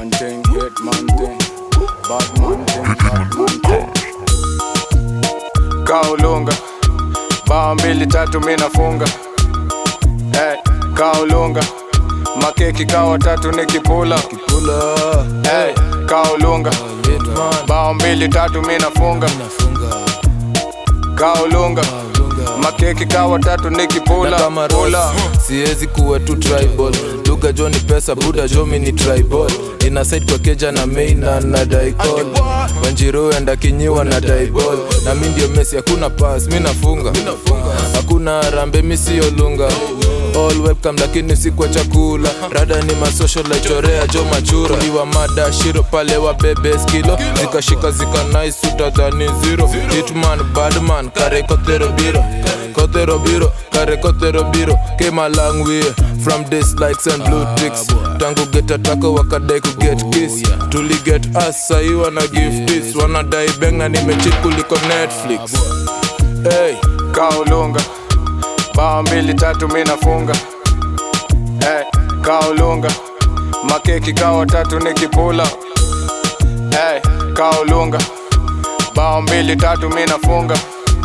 man thing, hit man thing, bad man thing, bad man thing. Kaulunga, bao mbili tatu mi nafunga. Hey, kaulunga, makeki kawa tatu nikipula. Kipula Hey, kaulunga, Hitman bao mbili tatu mi nafunga. nafunga Kaulunga, lunga makeki kawa tatu nikipula. na kama Pula. Ross, siwezi kuwa tu tribal lugha jo ni pesa buda jo mi ni tribal ina side kwa keja na main na na daikol wanjiru enda kinyiwa na daibol na mi ndio mesi hakuna pass mi nafunga hakuna rambe mi siyo lunga all webcam lakini si kwa chakula rada ni masocial laichorea jo machura iwa mada shiro pale wa bebe skilo zikashika zika nice utadhani zero hitman badman kare kotero biro kotero biro kare kotero biro came a long way from dislikes and blue ticks tangu get atako wakadai ku get kiss tuli get us sahi wana give this wanadai beng na nimechit kuliko netflix hey. Kaulunga, bao mbili tatu mi nafunga. Hey, kaulunga, makeki kawa tatu nikipula. Hey, kaulunga, bao mbili tatu mi nafunga.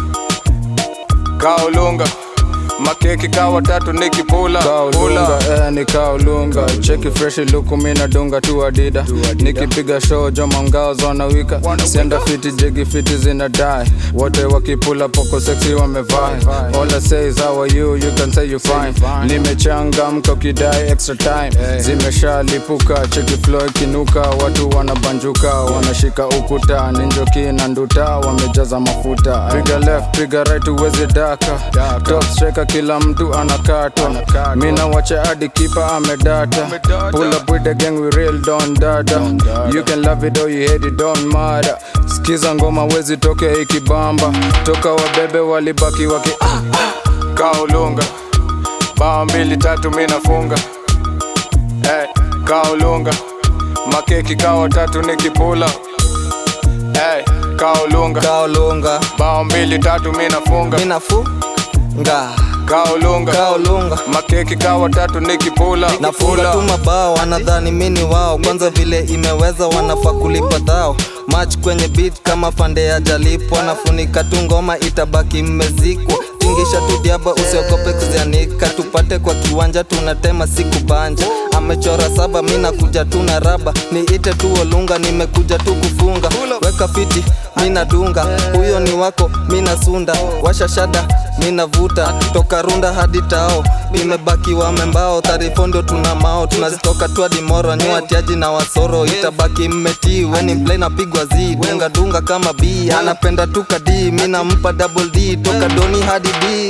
Kaulunga, makeki kawa tatu nikipula. Kaulunga, eh, ni kaulunga. Cheki fresh luku mi nadunga tu adida. Nikipiga show joma ngao zonawika. Sienda fiti jigi fiti zina die. Wote wakipula poko sexy wamevai. All I say is how are you? You can say you fine. Nimechangamka ukidai extra time. Zimeshalipuka cheki flow ikinuka. Watu wanabanjuka wanashika ukuta. Ninjoki na nduta wamejaza mafuta. Piga left, piga right uwezi daka. Top striker kila mtu anakatwa. Mina wacha hadi kipa amedata. Pull up with the gang we real don dada. You can love it or you hate it don't matter. Skiza ngoma wezi toke ikibamba. Toka wabebe walibaki waki Kaulunga bao mbili tatu mi nafunga hey, kaulunga makeki kawa tatu nikipula hey, kaulunga kaolunga bao mbili tatu mi nafunga minafunga kaulunga kaolunga makeki kawa tatu nikipula nafunga tu mabao wanadhani mini wao kwanza vile imeweza wanafaa kulipa dhao mach kwenye beat kama pande ya jalipwa nafunika tu ngoma itabaki mmezikwa tingisha tu diaba usiogope kuzianika tupate kwa kiwanja tunatema siku banja amechora saba mi nakuja tu na raba niite tu olunga nimekuja tu kufunga weka fiti mina dunga huyo ni wako mina sunda washa shada mina vuta toka runda hadi tao imebaki wamembao tarifondo tuna mao tunazitoka tu hadi moro nyua tiaji na wasoro itabaki mmetii weni mplay napigwa z dunga dunga kama b anapenda tu kadi mi nampa double d toka doni hadi d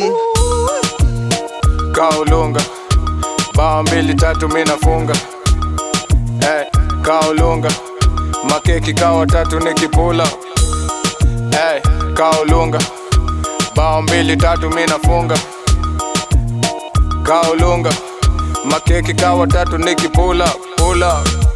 kaulunga bao mbili tatu mi nafunga hey, kaulunga makeki kawa tatu nikipula hey, kaulunga bao mbili tatu mi nafunga kaulunga makeki kawa tatu nikipula pula